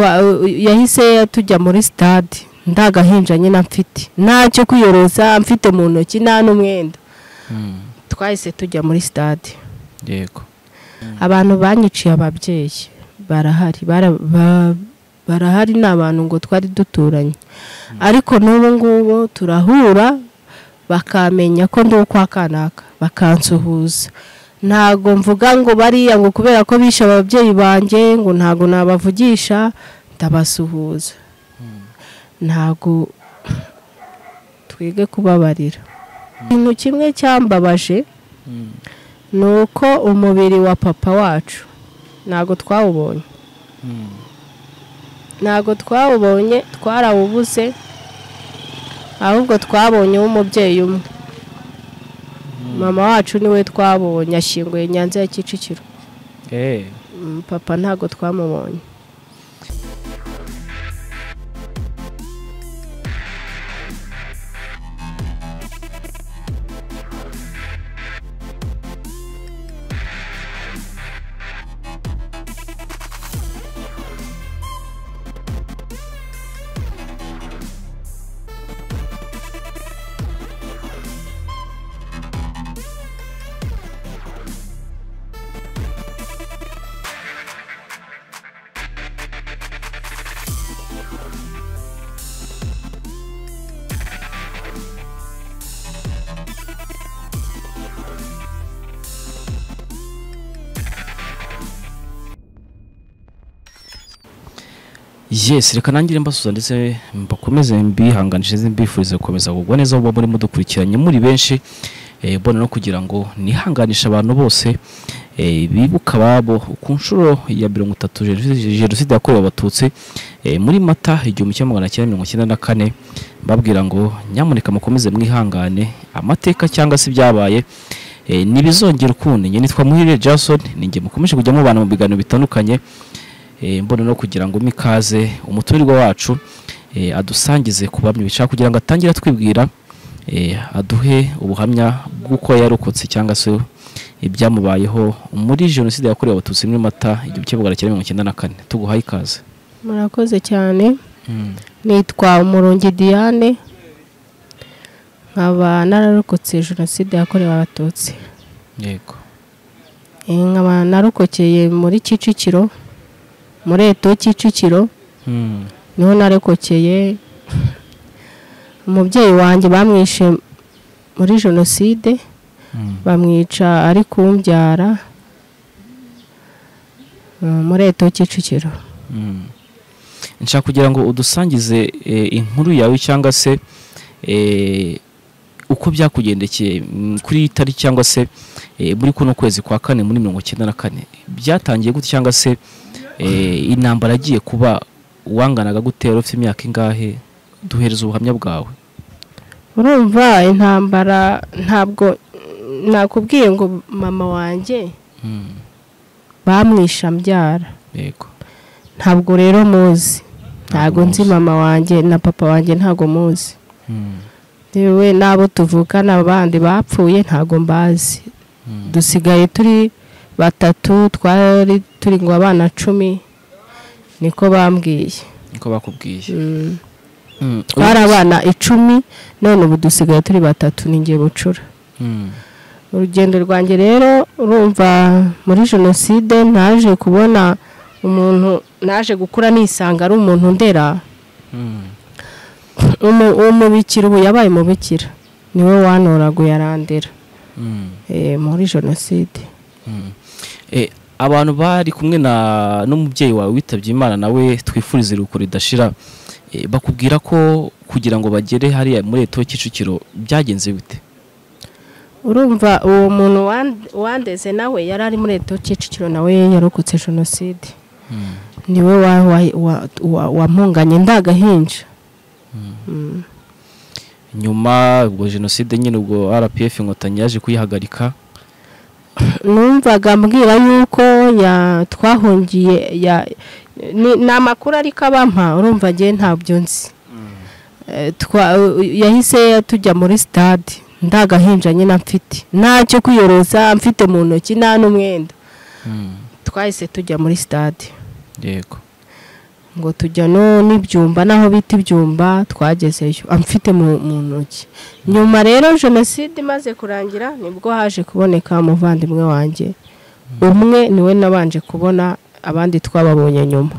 yahise tujya muri sitade nta gahinja nyine mfite ntacyo kwiyoroza mfite mu ntoki nta n'umwenda twahise tujya muri sitade yego abantu banyiciye ababyeyi barahari barahari ni abantu ngo twari duturanye ariko n'ubu ngubu turahura bakamenya ko ndi uko akanaka bakansuhuza ntabwo mvuga ngo bariya ngo kubera ko bishe ababyeyi banjye ngo ntabwo nabavugisha ndabasuhuza ntabwo twige kubabarira ikintu kimwe cyambabaje ni uko umubiri wa papa wacu ntabwo twawubonye ntabwo twawubonye twarawubuze ahubwo twabonye w'umubyeyi umwe mama wacu niwe twabonye ashyinguye nyanza ya kicukiro papa ntabwo twamubonye yesi reka nangire mbasuza ndetse mbakomeze mbihanganishe mbifurize gukomeza kugwa neza aho muri mudukurikiranye muri benshi eh, mbona no kugira ngo nihanganishe abantu bose eh, bibuka ababo ku nshuro ya mirongo itatu jenoside- jenoside yakorewe abatutsi eh, muri mata igihumbi kimwe magana cyenda mirongo icyenda na kane mbabwira ngo nyamuneka mukomeze mwihangane amateka cyangwa se ibyabaye eh, ntibizongera ukundi njye nitwa muhire jason ninjye mukomeje kujya mubana mu biganiro bitandukanye eh, mbona no kugira ngo mikaze umuturirwa wacu eh, adusangize ku bamwe bishaka kugira ngo atangire atwibwira eh, aduhe ubuhamya bw'uko yarokotse cyangwa se ibyamubayeho muri jenoside yakorewe abatutsi muri mata igihumbi kimwe magana cyenda mirongo icyenda na kane tuguhaye ikaze murakoze cyane nitwa umurungi diane nkaba nararokotse jenoside yakorewe abatutsi yego Eh, nkaba narokokeye muri kicukiro muri eto kicukiro niho narekokeye umubyeyi wanjye bamwishe muri jenoside bamwica ari kumbyara eh, muri eto kicukiro nshaka kugira ngo udusangize eh, inkuru yawe cyangwa se eh, uko byakugendekeye mm, kuri iyi tariki cyangwa se eh, muri kuno kwezi kwa kane muri mirongo icyenda na kane byatangiye gute cyangwa se eh, intambara yagiye kuba wanganaga gute wari ufite imyaka ingahe duhereza ubuhamya bwawe urumva intambara ntabwo nakubwiye ngo mama wanjye bamwisha mbyara yego ntabwo rero muzi ntabwo nzi muzi. mama wanjye na papa wanjye ntabwo muzi Mm, yewe n'abo tuvukana abandi bapfuye ntabwo mbazi mm, dusigaye turi batatu twari turi ngo abana cumi niko bambwiye niko bakubwiye Mm. Mm, twari abana icumi none ubu dusigaye turi batatu ninjye bucura mm, urugendo rwanjye rero urumva muri jenoside naje kubona umuntu naje gukura nisanga ari umuntu ndera mm, Umu- umubikira ubu yabaye umubikira niwe wanoraguye arandera mm. eh, muri jenoside Mm. Eh, abantu bari kumwe na n'umubyeyi wawe witabye imana nawe twifuriza iruhuko ridashira eh, bakubwira ko kugira ngo bagere hariya muri leta kicukiro byagenze bite urumva uwo muntu wan- wandeze nawe yari ari muri leta kicukiro nawe yarokotse jenoside niwe wa- wa- wa- wa- wampunganye ndagahinja Mm. nyuma ubwo jenoside nyine ubwo rpf inkotanyi yaje kuyihagarika numvaga mbwira yuko ya- twahungiye ya- ni ni amakuru ariko abampa urumva njye ntabyo nzi Eh, twa- yahise tujya muri sitade ndagahinja nyine mfite ntacyo kwiyoroza mfite mu ntoki nta n'umwenda twahise tujya muri sitade yego ngo tujya no n'ibyumba n'aho bita ibyumba twagezeyo amfite mu mu ntoki nyuma rero jenoside imaze kurangira nibwo haje kuboneka umuvandimwe wanjye umwe niwe nabanje kubona abandi twababonye nyuma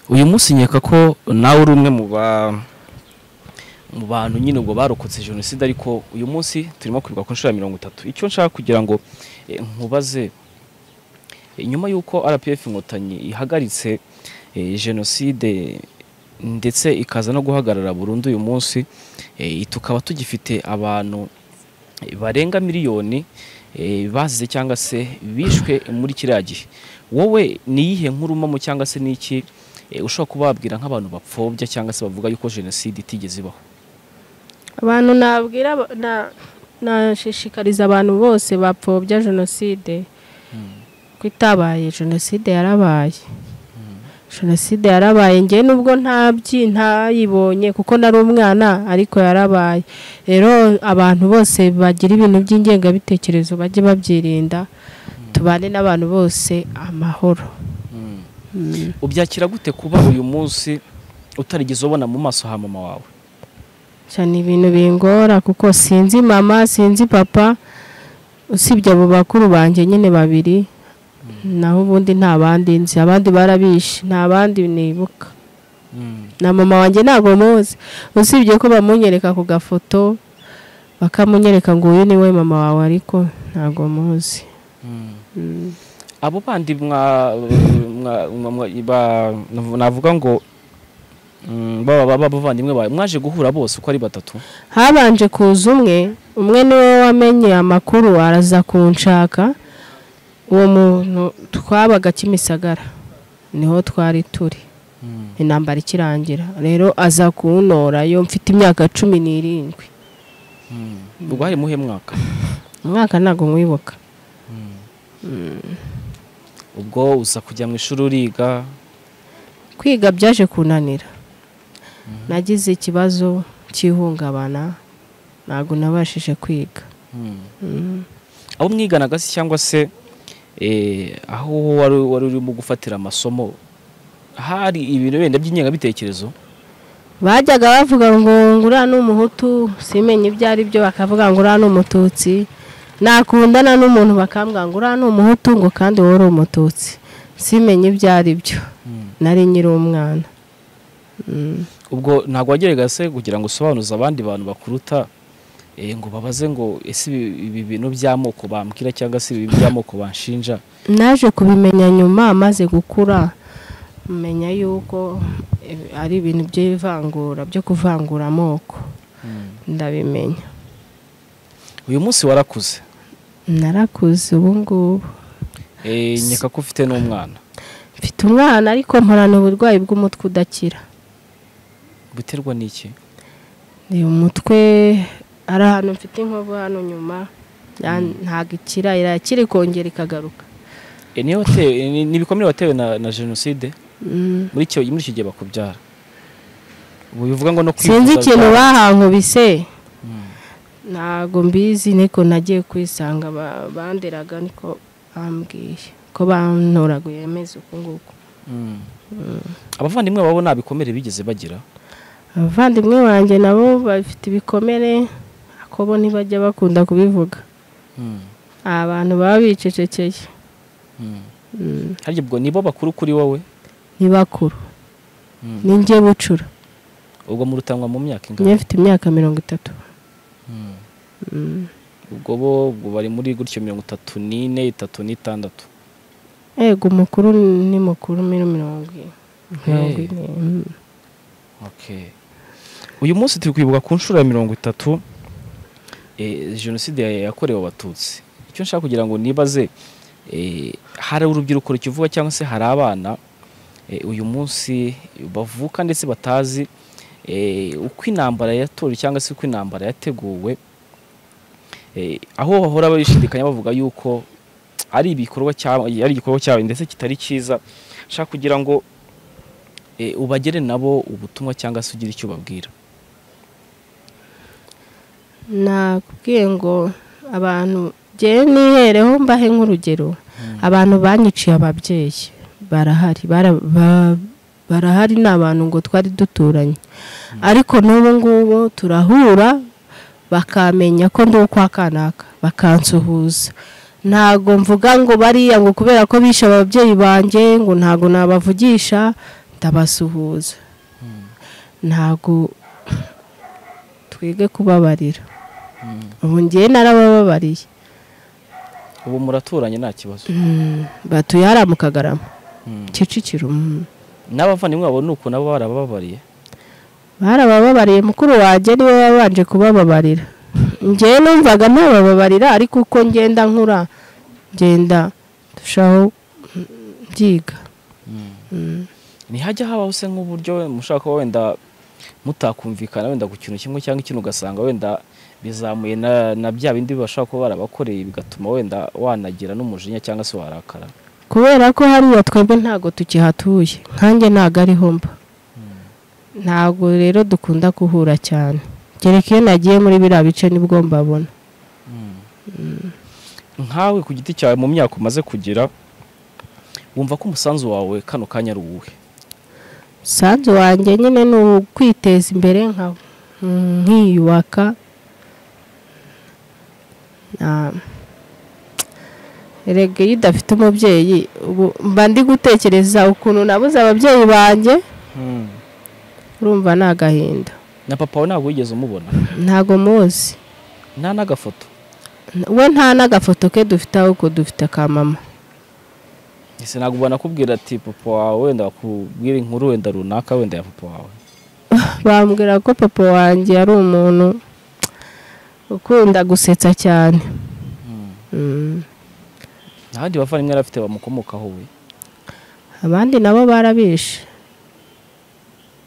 uyu munsi nkeka ko nawe uri umwe mu ba mu bantu nyine ubwo barokotse jenoside ariko uyu munsi turimo kwibuka ku nshuro ya mirongo itatu icyo nshaka kugira ngo eh, nkubaze eh, nyuma y'uko rpf inkotanyi ihagaritse eh, jenoside ndetse ikaza no guhagarara burundu uyu munsi eh, tukaba tugifite abantu eh, barenga miliyoni eh, bazize cyangwa se bishwe muri kiriya gihe wowe ni iyihe nkurumamo cyangwa se ni iki eh, ushobora kubabwira nk'abantu bapfobya cyangwa se bavuga yuko jenoside itigeze ibaho abantu nabwira ba- na- nashishikariza abantu bose bapfobya jenoside ko itabaye jenoside yarabaye jenoside yarabaye njye nubwo ntabyi ntayibonye kuko nari umwana ariko yarabaye rero abantu bose bagira ibintu by'ingengabitekerezo bajye babyirinda tubane n'abantu bose amahoro Mm. Mm. ubyakira gute kuba uyu munsi utarigeze ubona mu maso ha mama wawe cyane ibintu bingora kuko sinzi mama sinzi papa usibye abo bakuru banjye nyine babiri naho ubundi nta bandi nzi abandi barabishe nta bandi nibuka na mama wanjye ntabwo muzi usibye ko bamunyereka ku gafoto bakamunyereka ngo uyu niwe mama wawe ariko ntabwo muzi Mm. abo bandi mwa- mwa- mwa- mwa- ba- navuga ngo mm, ba- ba- ba- bavandimwe bawe mwaje guhura bose uko ari batatu habanje kuza umwe umwe niwe wamenye amakuru araza kunshaka uwo muntu twabaga kimisagara niho twari turi intambara ikirangira rero aza kuntora yo mfite imyaka cumi n'irindwi ubwo hari muhe mwaka umwaka ntabwo mwibuka ubwo uza kujya mu ishuri uriga kwiga byaje kunanira nagize ikibazo cy'ihungabana ntabwo nabashije kwiga abo mwiganaga se cyangwa se eh, aho wari wari urimo gufatira amasomo hari ibintu wenda by'ingengabitekerezo bajyaga bavuga ngo ngo uriya ni umuhutu simenye ibyo ari byo bakavuga ngo uriya ni umututsi nakundana n'umuntu bakambwira ngo uriya ni umuhutu ngo kandi wowe uri umututsi simenye ibyo ari byo nari nyiri umwana ubwo ntabwo wagerageza se kugira ngo usobanuze abandi bantu bakuruta eh, ngo babaze ngo ese ibi- ibi bintu by'amoko bambwira cyangwa se ibi by'amoko banshinja naje kubimenya nyuma maze gukura menya yuko eh, ari ibintu by'ivangura byo kuvangura amoko ndabimenya uyu munsi warakuze narakuze ubu ngubu Eh, nkeka ko ufite n'umwana mfite umwana ariko mporana uburwayi bw'umutwe udakira buterwa n'iki ni umutwe ari ahantu mfite inkovu hano nyuma ya- ntabwo ikira irakira ikongera ikagaruka Eh, niyo watewe- ni ni ibikomere watewe na, na jenoside Mm. muri icyo muri icyo gihe bakubyara ubu bivuga ngo no sinzi kwivuza ikintu bya- bahankubise Mm. ntabwo mbizi niko nagiye kwisanga ba- banderaga niko bambwiye ko bantoraguye amezi uku nguku Mm. abavandimwe babo nta bikomere bigeze bagira abavandimwe banjye nabo bafite ibikomere ako bo ntibajya bakunda kubivuga Mm. abantu baba bicecekeye Mm. Mm. harya ubwo nibo bakuru kuri wowe ni bakuru Mm. ni njye bucura ubwo murutanwa mu myaka ingana njye mfite imyaka mirongo itatu Mm. Mm. ubwo bo ubwo bari muri gutyo mirongo itatu n'ine itatu n'itandatu ego umukuru ni mukuru muri mirongo ine mirongo Hey. ine Mm. uyu munsi turi kwibuka ku nshuro ya mirongo itatu eh, jenoside ya- yakorewe abatutsi icyo nshaka kugira ngo nibaze eh, hari urubyiruko rukivuga cyangwa se hari abana eh, uyu munsi bavuka ndetse batazi eh, uko intambara yatorewe cyangwa se uko intambara yateguwe eh, aho bahora bashidikanya bavuga yuko ari ibikorwa cyawe ari igikorwa cyawe ndetse kitari cyiza nshaka kugira ngo eh, ubagere nabo ubutumwa cyangwa se ugira icyo ubabwira nakubwiye ngo abantu njyewe nihereho mbahe nk'urugero abantu banyiciye ababyeyi barahari bara- ba- barahari ni abantu ngo twari duturanye ariko n'ubu ngubu turahura bakamenya ko ndi ukwa kanaka bakansuhuza ntabwo mvuga ngo bariya ngo kubera ko bishe ababyeyi banjye ngo ntabwo nabavugisha ndabasuhuza ntabwo twige kubabarira ubu ngiye narabababariye ubu muraturanye nta kibazo Mm, batuye hariya mu kagarama kicukiro mm. n'abavandimwe babo ni uku nabo barababariye barabababariye mukuru wanjye niwe wabanje kubababarira ngewe numvaga ntabababarira ariko uko ngenda nkura ngenda ndushaho mm, mbyiga ntihajya habaho se nk'uburyo mushaka kuba wenda mutakumvikana wenda ku kintu kimwe cyangwa ikindi ugasanga wenda bizamuye na na bya bindi bashobora kuba barabakoreye bigatuma wenda wanagira n'umujinya cyangwa se warakara kubera ko hariya twebwe ntabwo tukihatuye nkanjye ntabwo ariho mba ntabwo rero dukunda kuhura cyane kereka iyo nagiye muri biriya bice nibwo mbabona nkawe ku giti cyawe mu myaka umaze kugira wumva ko umusanzu wawe kano kanya ari uwuhe umusanzu wanjye nyine ni ukwiteza imbere nka mm, nkiyubaka Na- erega iyo udafite umubyeyi ubu mba ndi gutekereza ukuntu nabuze ababyeyi banjye urumva ni agahinda na papa wawe ntabwo wigeze umubona ntago muzi nta n'agafoto we nta n'agafoto ke dufite ahubwo dufite ka mama ese ntabwo banakubwira ati papa wawe wenda bakubwira inkuru wenda runaka wenda ya papa wawe bambwira ko papa wanjye yari umuntu ukunda gusetsa cyane Mm. nta bandi bavandimwe yari afite bamukomokaho we abandi nabo barabishe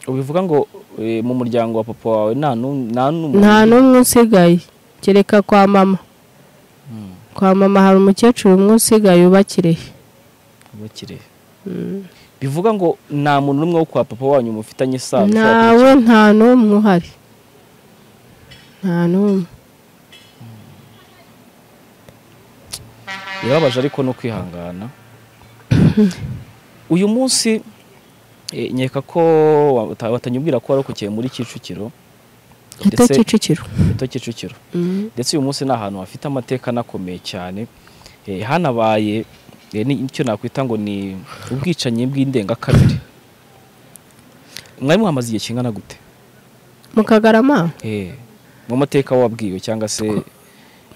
ubivuga ngo eh, mu muryango wa papa wawe nta n'um- nta n'umwe nta n'umwe usigaye kereka kwa mama Mm. kwa mama hari umukecuru umwe usigaye ubakirehe ubakire bivuga ngo nta muntu n'umwe wo kwa papa wanyu mufitanye isano ushobora nawe nta n'umwe uhari nta n'umwe birababaje ariko no kwihangana uyu munsi eh, nkeka ko wata- watanyubwira ko warokokiye muri kicukiro gito Ndetse- kicukiro gito kicukiro Mm. ndetse uyu munsi ni ahantu hafite amateka anakomeye cyane Eh, hanabaye eh, ni- icyo nakwita ngo ni ubwicanyi bw'indengakamere mwari muhamaze igihe kingana gute mu kagarama Eh, mu mateka wabwiwe cyangwa se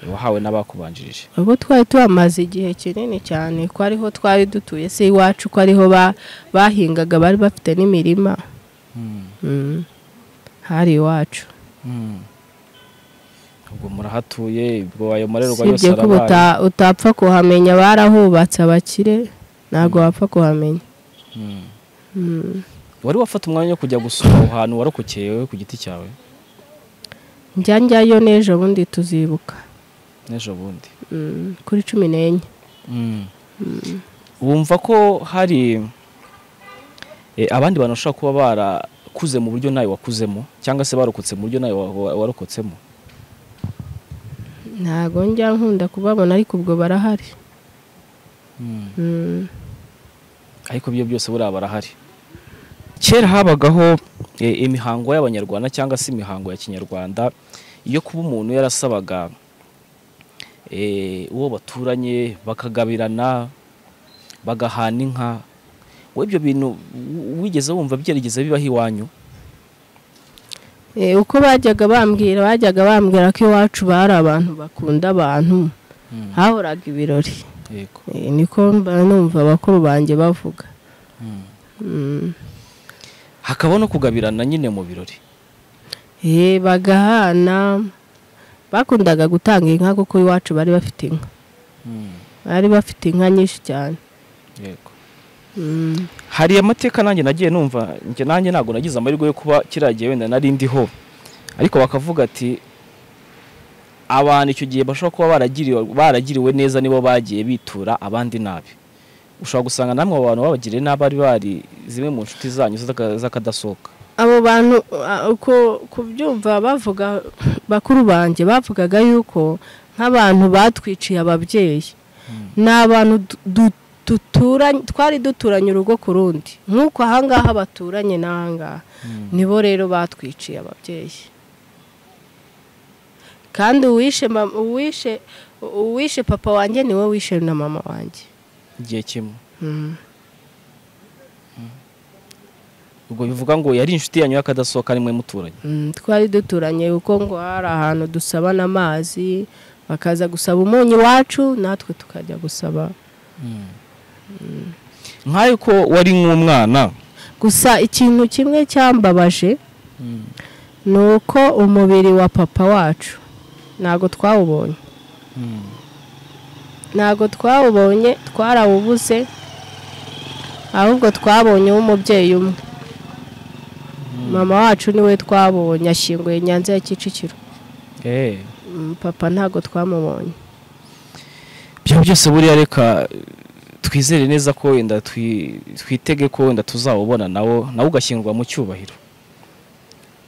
wahawe n'abakubanjirije ubu twari tuhamaze igihe kinini cyane ko ariho twari dutuye se iwacu ko ariho ba- bahingaga bari bafite n'imirima Mm. hari iwacu Mm. ubwo murahatuye ubwo ayo marerwa yose usibye ko arabaye uta- utapfa kuhamenya barahubatse abakire ntabwo wapfa kuhamenya Mm. Mm. wari wafata umwanya wo kujya gusura aho hantu warokokeye wowe ku giti cyawe njya njyayo n'ejo bundi tuzibuka n'ejo bundi Mm, kuri cumi n'enye wumva ko hari eh, abandi bantu bashobora kuba barakuze mu buryo nawe wakuzemo cyangwa se barokotse mu buryo nawe wa- wa- warokotsemo ntago njya nkunda kubabona ariko ubwo barahari Mm, ariko ibyo byose buriya barahari kera habagaho eh, imihango y'abanyarwanda cyangwa se imihango ya kinyarwanda iyo kuba umuntu yarasabaga eh, uwo baturanye bakagabirana bagahana inka wowe ibyo bintu w- wigeze wumva byarigeze bibaho iwanyu eh, uko bajyaga bambwira bajyaga bambwira ko iwacu bari abantu bakunda abantu hahoraga ibirori yego Eh, niko mba numva abakuru banjye bavuga Mm. hakaba no kugabirana nyine mu birori Eh, bagahana bakundaga gutanga inka kuko iwacu bari bafite inka bari bafite inka nyinshi cyane yego Mm. hari amateka nanjye nagiye numva njye nanjye ntabwo nagize amahirwe yo kuba kiriya gihe wenda nari ndiho ariko bakavuga ati abantu icyo gihe bashobora kuba baragiriwe, baragiriwe neza nibo bagiye bitura abandi nabi ushobora gusanga namwe abo bantu babagiriye nabi ari bari zimwe mu nshuti zanyu z'aka- z'akadasohoka abo bantu a- uko kubyumva bavuga bakuru banjye bavugaga yuko nk'abantu batwiciye ababyeyi ni abantu du- du- duturanye twari duturanye urugo ku rundi nk'uko ahangaha baturanye n'ahangaha nibo rero batwiciye ababyeyi kandi uwishe mama- uwishe uwishe papa wanjye niwe wishe na mama wanjye igihe kimwe Mm. ubwo bivuga ngo yari inshuti yanyu y'akadasohoka nimwe muturanye Mm, twari duturanye kuko ngo hari ahantu dusabana amazi bakaza gusaba umunyu iwacu natwe tukajya gusaba nk'ayo ko wari nk'umwana gusa ikintu kimwe cyambabaje ni uko umubiri wa papa wacu ntabwo twawubonye ntabwo twawubonye twarawubuze ahubwo twabonye w'umubyeyi umwe mama wacu niwe twabonye ashyinguye nyanza ya kicukiro Eh, Mm, papa ntabwo twamubonye ibyo byose buriya reka eh, twizere neza ko wenda twi- twitege ko wenda tuzawubona nawo nawe ugashyingurwa mu cyubahiro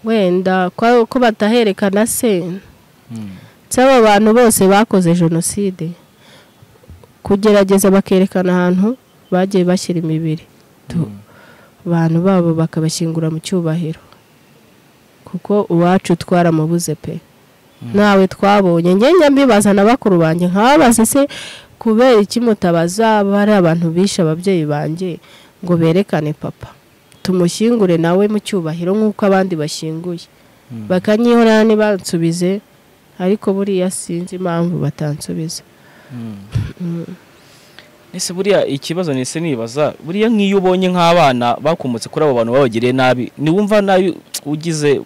wenda ko ko bataherekana se ndetse aba bantu bose bakoze jenoside kugerageza bakerekana ahantu bagiye bashyira imibiri Tu- abantu babo bakabashyingura mu cyubahiro kuko uwacu twaramubuze pe nawe twabonye njye njya mbibaza na bakuru banjye nkababaze se kubera iki mutabaza bari abantu bishe ababyeyi banjye ngo berekane papa tumushyingure nawe mu cyubahiro nk'uko abandi bashyinguye bakanyihorera ntibansubize ariko buriya sinzi impamvu batansubiza ese buriya ikibazo nese nibaza buriya nk'iyo ubonye nk'abana bakomotse kuri abo bantu babagereye nabi niwumva nabi ugize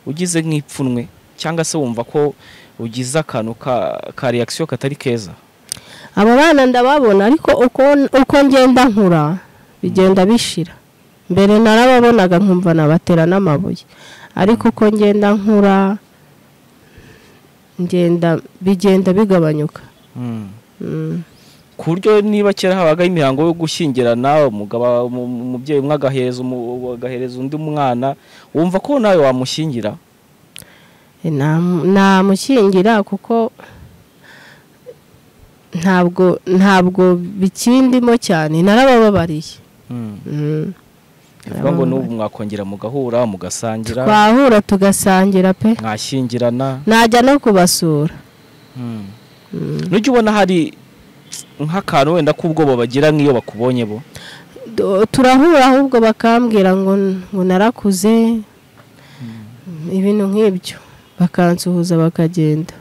ugize nk'ipfunwe cyangwa se wumva ko ugize akantu ka ka reakisiyo katari keza aba bana ndababona ariko uko uko ngenda nkura bigenda bishira mbere narababonaga nkumva nabatera n'amabuye ariko uko ngenda nkura ngenda bigenda bigabanyuka Mm. ku buryo niba kera habagaho imihango yo gushyingirana umugabo umu- umubyeyi umwe agahereza umu- agahereza undi mwana wumva ko nawe wamushyingira Nam- namushyingira kuko ntabwo ntabwo bikindimo cyane narabababariye Mm. bivuga ngo n'ubu mwakongera mugahura mugasangira twahura tugasangira pe mwashyingirana najya no kubasura nujya ubona hari nk'akantu wenda k'ubwoba bagira nk'iyo bakubonye bo Du- turahura ahubwo bakambwira ngo ngo narakuze ibintu nk'ibyo bakansuhuza bakagenda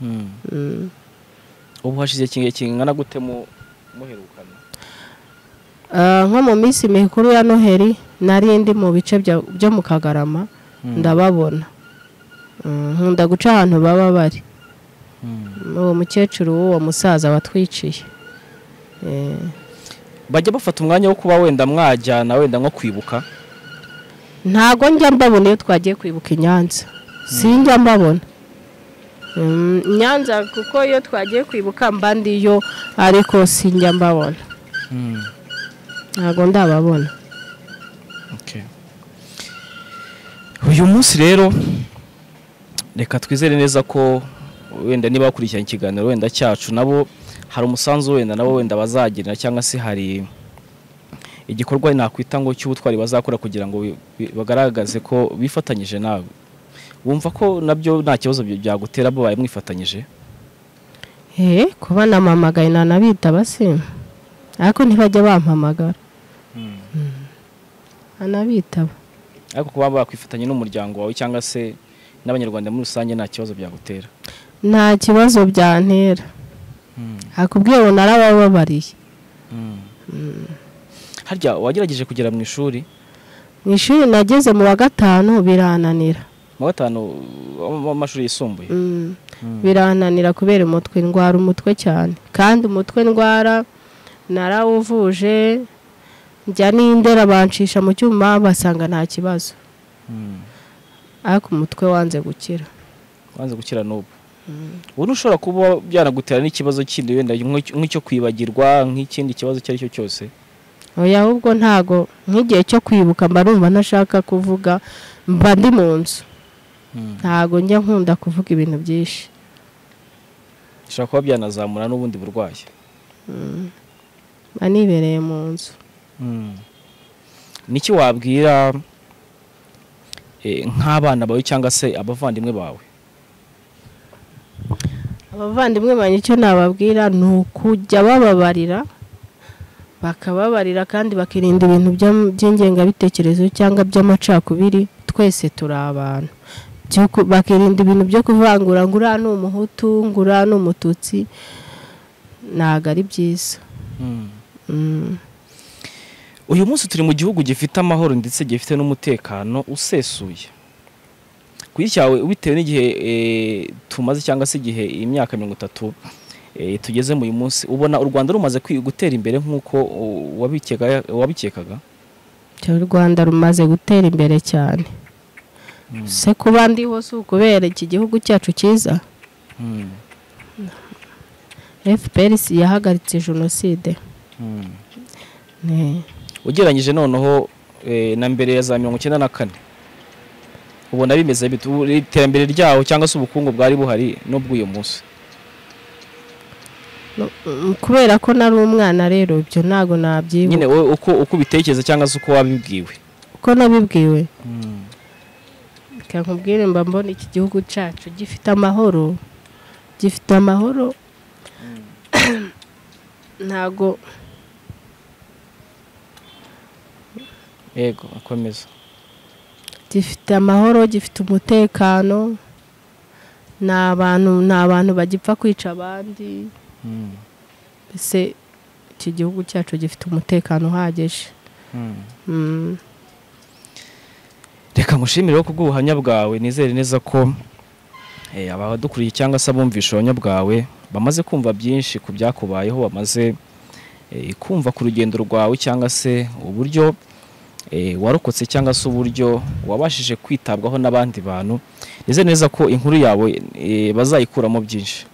Mm. ubu hashize igihe kingana gute mu muherukana Ah, nko mu minsi mikuru ya noheli nari ndi mu bice bya- byo mu kagarama ndababona Mm, nkunda guca ahantu baba bari uwo mukecuru w'uwo musaza watwiciye Eh, bajya bafata umwanya wo kuba wenda mwajyana wenda nko kwibuka ntago njya mbabona iyo twagiye kwibuka i nyanza sinjya mbabona Mm, i nyanza kuko iyo twagiye kwibuka mba ndiyo ariko sinjya mbabona ntago ndababona Okay. uyu munsi rero reka twizere neza ko wenda niba bakurikiranye ikiganiro wenda cyacu nabo hari umusanzu wenda nabo wenda bazagira cyangwa se hari igikorwa nakwita ngo cy'ubutwari bazakora kugira ngo bi- bi- bagaragaze ko bifatanyije nawe wumva ko nabyo nta kibazo bya- byagutera babaye mwifatanyije Eh, kuba namamagaye nanabitaba se ariko ntibajya bampamagara Mm. anabitaba ariko kuba bakwifatanya n'umuryango wawe cyangwa se n'abanyarwanda muri rusange nta kibazo byagutera nta kibazo byantera hakubwiye ngo narabababariye harya wagerageje kugera mu ishuri mu ishuri nageze mu wa gatanu birananira mu wa gatanu w'am- w'amashuri yisumbuye Mm. birananira kubera umutwe ndwara umutwe cyane kandi umutwe ndwara narawuvuje njya n'indera bancisha mu cyuma basanga nta kibazo ariko umutwe wanze gukira wanze gukira n'ubu ubu ntushobora kuba byanagutera n'ikibazo kindi wenda nk'icyo nk'icyo kwibagirwa nk'ikindi kibazo icyo ari cyo cyose oya ahubwo ntago nk'igihe cyo kwibuka mba numva ntashaka kuvuga mba ndi mu nzu ntago njya nkunda kuvuga ibintu byinshi bishobora kuba byanazamura n'ubundi burwayi anibereye mu nzu niki wabwira eh, nk'abana bawe cyangwa se abavandimwe bawe abavandimwe banjye icyo nababwira ni ukujya bababarira bakababarira kandi bakirinda ibintu bya- by'ingengabitekerezo cyangwa by'amacakubiri twese turi abantu By'uko- bakirinda ibintu byo kuvangura ngo uriya ni umuhutu ngo uriya ni umututsi ntabwo ari byiza Mm. uyu munsi turi mu gihugu gifite amahoro ndetse gifite n'umutekano usesuye ku giti cyawe bitewe n'igihe eh, tumaze cyangwa se igihe imyaka mirongo itatu eh, tugezemo uyu munsi ubona u rwanda rumaze kwi- gutera imbere nk'uko uh, wabikeka- wabikekaga cyangwa u rwanda rumaze gutera imbere cyane se kuba ndiho si ukubera iki gihugu cyacu cyiza Mm. fpr yahagaritse jenoside Mm. Ne. ugereranyije noneho eh, na mbere ya za mirongo icyenda na kane ubona bimeze bite? Ubu iterambere ryaho cyangwa se ubukungu bwari buhari n'ubw'uyu munsi No, mm, kubera ko nari umwana rero ibyo ntabwo nabyibuka nyine wowe uko uko ubitekereza cyangwa se uko wabibwiwe uko nabibwiwe reka nkubwire mba mbona iki gihugu cyacu gifite amahoro gifite amahoro ntabwo yego akomeza gifite amahoro gifite umutekano ni abantu ni abantu bagipfa kwica abandi mbese iki gihugu cyacu gifite umutekano uhagije Mm. reka nkushimire ko bw'ubuhamya bwawe nizere neza ko eh, abadukuriye cyangwa se abumvisha ubuhamya bwawe bamaze kumva byinshi ku byakubayeho bamaze eh, kumva ku rugendo rwawe cyangwa se uburyo eh, warokotse cyangwa se uburyo wabashije kwitabwaho n'abandi bantu nizere neza ko inkuru yawe eh, bazayikuramo byinshi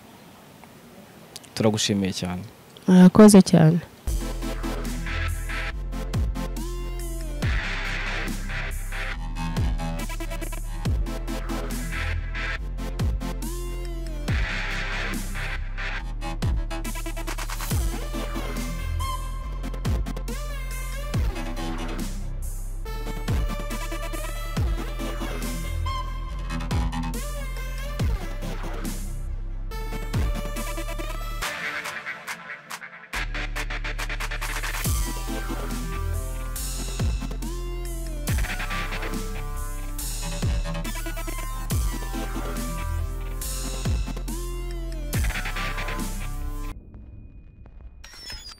turagushimiye cyane murakoze cyane